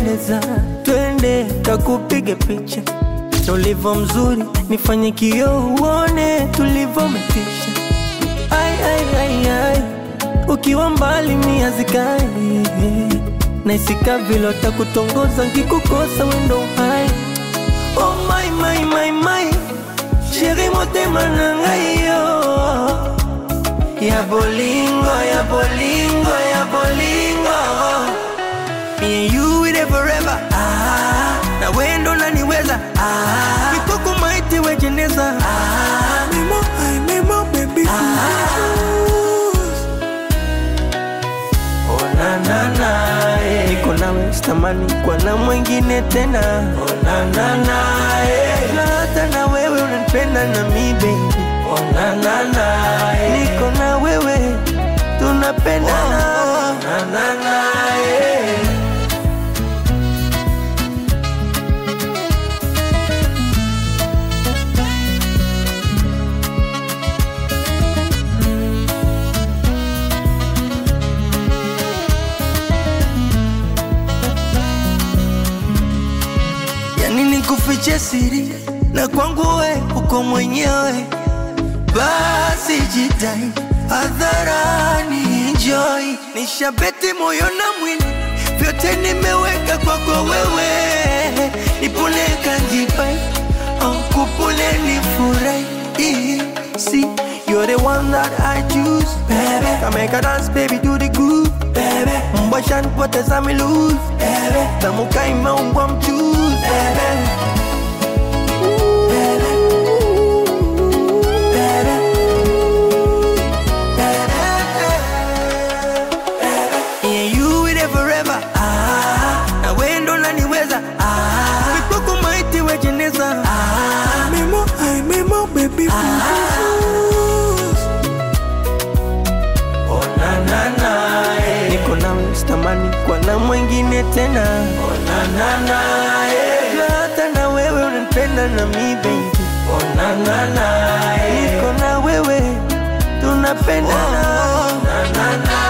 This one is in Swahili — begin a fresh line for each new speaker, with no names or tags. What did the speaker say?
unapendeza, twende kakupige picha ulivyo mzuri, nifanye kioo uone tulivyometisha. Ai, ai, ai, ai. Ukiwa mbali mia zikali naisika vile takutongoza nkikukosa wendo hai oh my, my, my, my. sheri motema na ngai yo ya bolingo ya bolingo ya bolingo Me and you with it forever ah, na wendo naniweza ah, mikoko maiti wejeneza ah, memo, ay, memo, baby Oh, na, na, na, eh. niko nawe sitamani kwa na mwingine tena oh, na, na, na, eh. na hata na wewe unanipenda na mi baby oh, na, na, na, eh. niko na wewe tunapendana oh, na, na, na, eh. yani nikufiche siri na kwangu we uko mwenyewe, basi jitai hadharani, enjoy. Nishabeti moyo na mwili, vyote nimeweka kwako wewe, nipule kanjipai au kupule nifurahi, see You're the one that I choose, baby. Come make a dance, baby, do the groove, baby. Mbasha nipoteza mi lose, baby. Tamuka imeungwa mchuzi, baby. Yeah, you with it forever. Ah, na wendo naniweza. Ah, mikoko maiti wejeneza. Ah, memo, ay, memo, baby. Ah, oh, na, na, na, eh. Niko nawe sitamani kwa na mwingine tena. Oh, na, na, na, eh. Na hata na wewe unanipenda na mi baby. Oh, na, na, na, eh. Niko na wewe tunapendana. Oh, na, na, na,